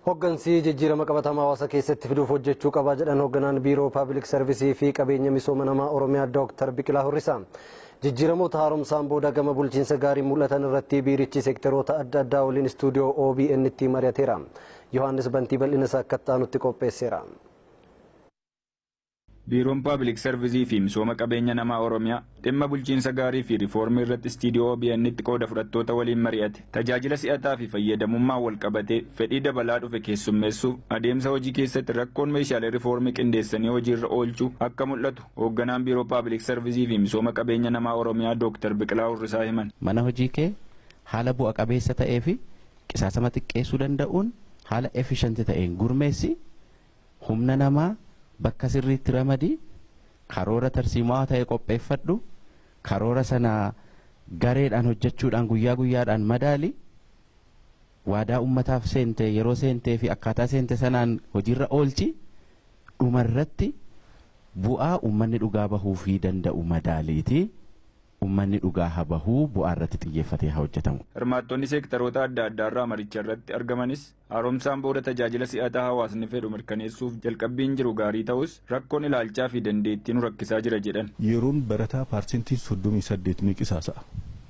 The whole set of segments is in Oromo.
Hoggansi jijjiirama qabatamaa hawaasa keessatti fiduuf hojjechuu qaba jedhan hogganaan biiroo paabliik sarvisii fi qabeenya misooma namaa Oromiyaa Dooktar Biqilaa Horrisaa. Jijjiiramoota haaromsaan booda gama bulchiinsa gaarii mul'atan irratti biirichi seektaroota adda addaa waliin istuudiyoo OBN itti mari'ateera. Yohaannis Bantii bal'ina isaa akka ta'anutti qopheesseera. Biiroon Paabliik Sarvizii fi Misooma Qabeenya Namaa Oromiyaa dhimma bulchiinsa gaarii fi riifoormii irratti istiidiyoo OBN'tti qooda fudhattoota waliin mari'ate. Tajaajila si'ataa fi fayyadamummaan wal qabatee fedhii dabalaa dhufe keessummeessuuf adeemsa hojii keessatti rakkoon meeshaalee riifoormii qindeessanii hojiirra oolchuu akka mul'atu hoogganaan Biiroo Paabliik Sarvizii fi Misooma Qabeenya Namaa Oromiyaa Dooktar Biqilaa Horrisaa himan. Mana hojii kee haala bu'a qabeessa ta'ee fi qisaasama xiqqeessuu danda'uun haala efishanti ta'een gurmeessi humna namaa bakka sirriitti ramadii karoora tarsiimaa ta'e qopheeffadhu karoora sana gareedhaan hojjechuudhaan guyyaa guyyaadhaan madaali waadaa ummataaf seente yeroo seentee fi akkaataa seente sanaan hojiirra oolchi dhumarratti bu'aa ummanni dhugaa bahuu fi danda'u madaaliiti. ummanni dhugaa haa bahuu bu'aa irratti xiyyeeffatee haa hojjetamu. Hirmaattonni seektaroota adda addaa irraa maricha irratti argamanis haaromsaan booda tajaajila si'ataa hawaasni fedhu mirkaneessuuf jalqabbiin jiru gaarii ta'us rakkoon ilaalchaa fi dandeettii nu rakkisaa jira jedhan. Yeroon barataa paarsentiin soddomii saddeet ni qisaasa'a.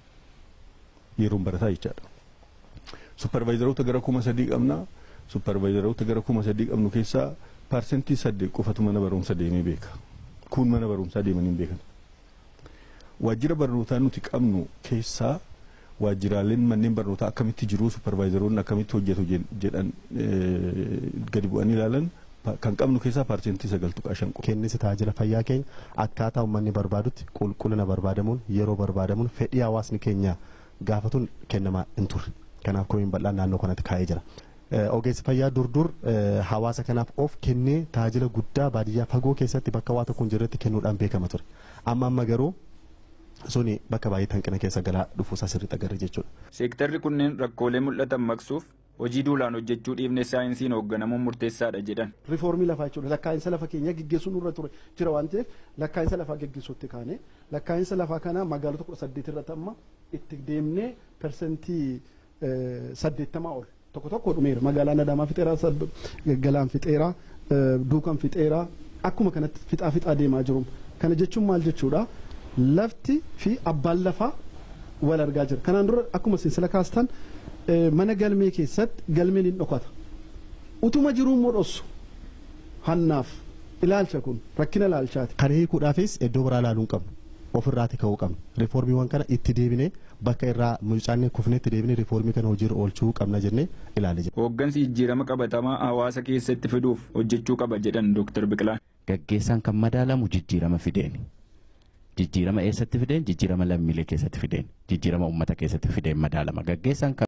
Yeroon barataa jechaadha. Supparvaayizaroota gara kuma sadii qabna. Supparvaayizaroota gara kuma sadii qabnu keessaa paarsentii saddeet qofatu mana barumsa deemee beeka. Kun mana barumsaa deemanii hin beekan. waajjira barnootaa nuti qabnu keessaa waajjiraaleen manneen barnootaa akkamitti jiru supparvaayizaroonni akkamitti hojjetu jedhan gadi bu'anii ilaalan kan qabnu keessaa paarsentii sagal tuqaa shan qofa. Kennisi tajaajila fayyaa keenya akkaataa uummanni barbaadutti qulqullina barbaadamuun yeroo barbaadamuun fedhii hawaasni keenya gaafatuun kennamaa hin turre. Kanaaf komiin bal'aan naannoo kanatti kaa'ee jira. Ogeessi fayyaa durdur hawaasa kanaaf of kennee tajaajila guddaa baadiyyaa fagoo keessatti bakka waa tokko hin jirretti kennuudhaan beekama ture. Amma amma garuu suni bakka baay'ee hanqina keessa galaa dhufuusaa sirriitti agarra jechuudha. Seektarri kunneen rakkoolee mul'atan maqsuuf hojii duulaan hojjechuu dhiibne saayinsiin hoogganamuun murteessaadha jedhan. Riifoormii lafaa jechuudha. Lakkaa'insa lafa keenya geggeessuu nurra ture jira waan ta'eef lakkaa'insa lafaa geggeessuutti kaane lakkaa'insa lafaa kana magaalota kudha saddeet irratti amma itti deemnee persentii saddeettamaa ol tokko tokko dhumeera. Magaalaan Adaamaa fixeeraa, Galaan fixeeraa, Duukan fixeeraa akkuma kanatti fixaa fixaa deemaa jiru. Kana jechuun maal jechuudha? lafti fi abbaan lafaa wal argaa jira. Kanaan dura akkuma sinsila kaastan mana galmee keessatti galmeen hin dhokata. Utuma jiruu immoo dhossu hannaaf ilaalcha kun rakkina ilaalchaati. Kana hiikuudhaafis iddoo biraa ilaaluu hin qabnu. Ofirraati ka'uu qabna. Riifoormiiwwan kana itti deebinee bakka irraa mucaanee kufneetti deebinee riifoormii kana hojiirra oolchuu qabna jennee ilaalee jira. Hooggansi jijjiirama qabatamaa hawaasa keessatti fiduuf hojjechuu qaba jedhan Dooktar Biqilaan. Gaggeessaan kan madaalamu jijjiirama fideeni. jijjiirama eessatti fideen jijjiirama lammiilee keessatti fideen jijjiirama uummata keessatti fideen madaalama gaggeessaan